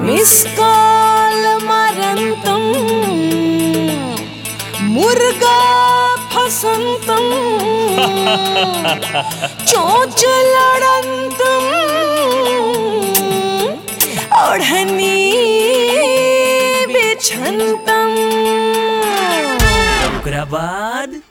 miss call मरंतम मुर्गा फसंतम चोच लड़ंतम ओढ़नी बिछंतम ओकरा बाद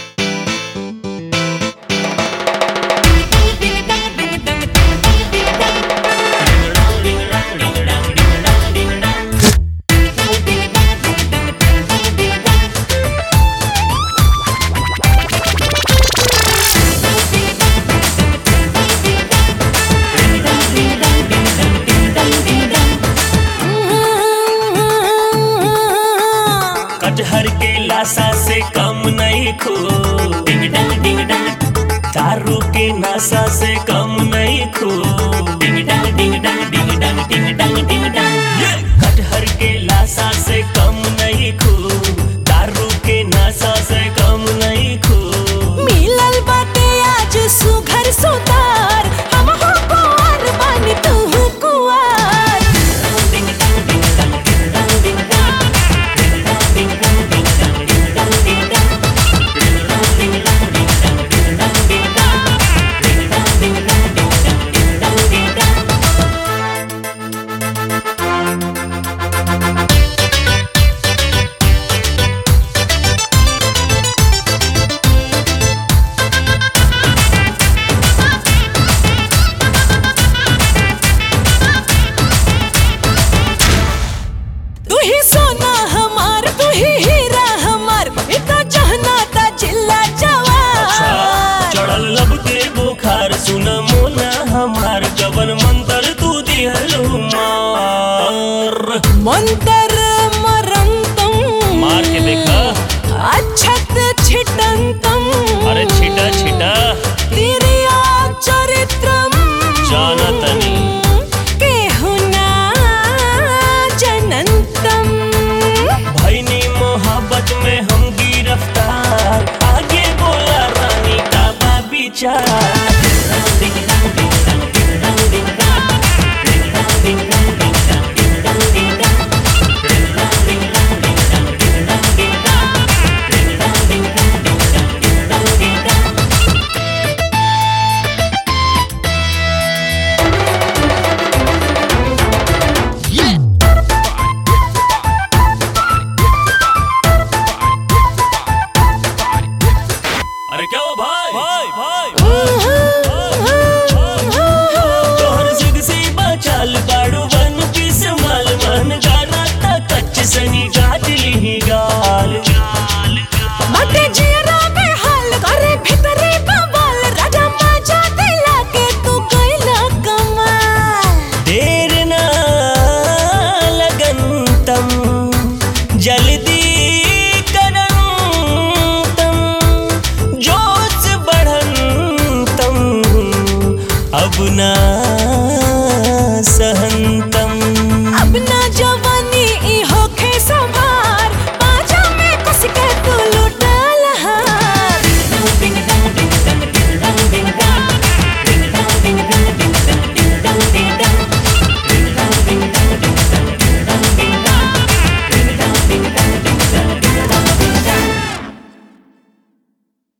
कटहर के लाशा से कम नहीं खो डिंग डंग डिंग डंग दारू के नशा से कम नहीं खो डिंग डंग डिंग डंग डिंग डंग डिंग डंग डिंग डंग कटहर के लाशा से कम नहीं खो दारू के नशा से कम नहीं खो मिलल बाटे आज सुघर सुतार हम हो कुंवर बानी तू कुंवर तू ही सोना हमार तू ही हीरा हमार इतना जहना ता जिल्ला जवार चढ़ल लब के बुखार सुन मोना हमार जवन मंत्र तू दिहलु मार मंतर मरंतम मार के देखा अच्छत छिटंतम अरे छिटा छिटा तिरिया चरित्रम जाना तनी केहुना जनंतम भैनी मोहब्बत में हम गिरफ्तार आगे बोला रानी का बा विचार अरे क्या हुआ भाई भाई भाई तोहर जिद से बचाल बाड़ू वन पीस माल मन गाना ता कच्च सनी गाज ली गाल बाटे जियरा में हाल करे भीतरे बवाल राजा माजा दिला के तू कैला कमाल देर ना लगन तम जल्दी करन तम जोश बढ़न तम अब ना सहन